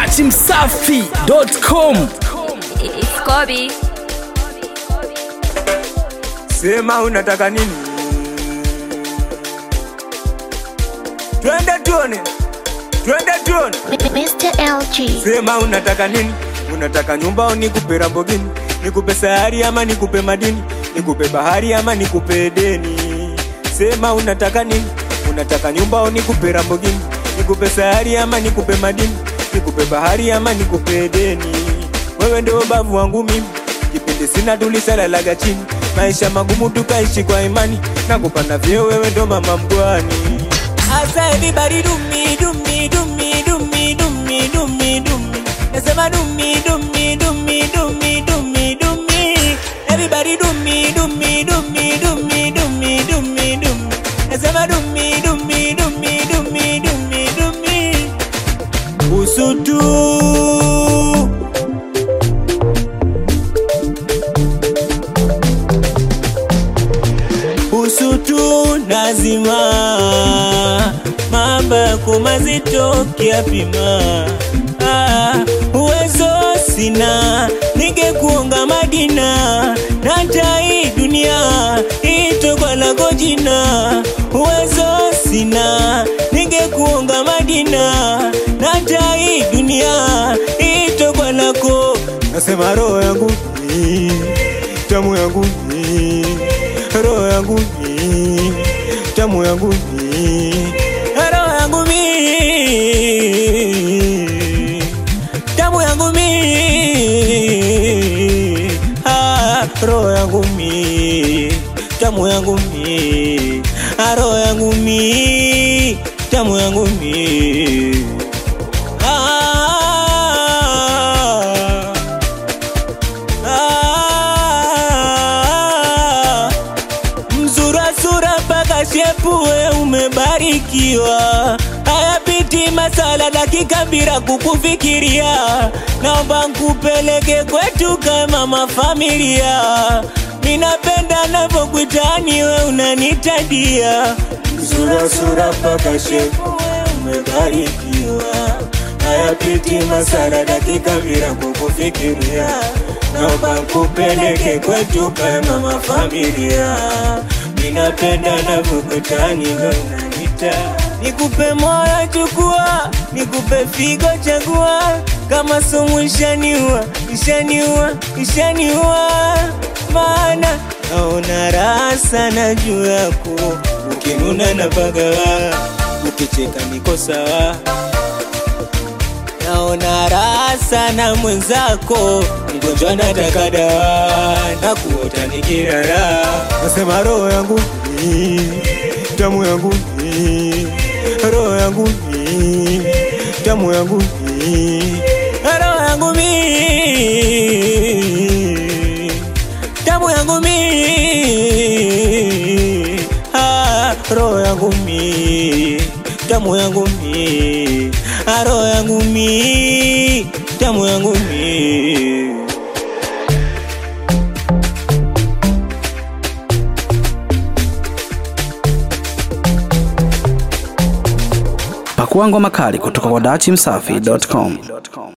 dachimsafi.com It's Kobe. Sema unataka nini? Twende tuone, twende tuone. Mr. LG. Sema unataka nini? Unataka nyumba au nikupe Lamborghini? Nikupe sayari ama nikupe madini? Nikupe bahari ama nikupe deni? Sema unataka nini? Unataka nyumba au nikupe Lamborghini? Nikupe sayari ama nikupe madini? Nikupe bahari ama nikupe deni? Wewe ndio babu wangu mimi, kipindi sina tulisalalaga chini, maisha magumu tukaishi kwa imani, na kupanda vyeo, wewe ndo mama mgwani. Asa everybody do me, do me, do me, do me, do me, do me, do me. Nasema do me, do me, do me, do me, do me, do me. Everybody do me, do me, do me, do me, do me, do me, do me. Nasema do me, do me, do me, do me, do me, do me. Usutu. usutu nazima mambo yako mazito kiapima ah, uwezo sina ningekuonga madina na hata hii dunia itokwa lako jina uwezo sina ningekuonga madina na hata hii dunia itokwa lako nasema roho yangu ni tamu yangu ni roho yangu ni tamu yangu ni roho yangu mi tamu yangu mi ah, roho yangu mi tamu yangu mi ah, roho yangu mi tamu yangu mi ah, ah, mzura sura mpaka shepue umebarikiwa hayapiti masala dakika bila kukufikiria naomba nkupeleke kwetu kama mafamilia ninapenda navyokwitani we unanitadia mzura sura mpaka shepue umebarikiwa hayapiti masala dakika bila kukufikiria naomba kupeleke kwetu kama mafamilia ninapenda navyokutani unanita nikupe moyo chukua nikupe figo chagua kama sumu ishaniua ishaniua ishaniua maana naona raha sana juu yako ukinuna na pagawa ukicheka niko sawa naona raha sana mwenzako, mgonjwa nataka dawa na kuota nikirara. Nasema roho yangu ni tamu yangu ni roho yangu ni tamu yangu ni roho yangu mi tamu yangu mi ah, roho yangu mi tamu yangu mi ah, roho yangu mi tamu yangu mi pakua ngoma kali kutoka kwa dachimsafi.com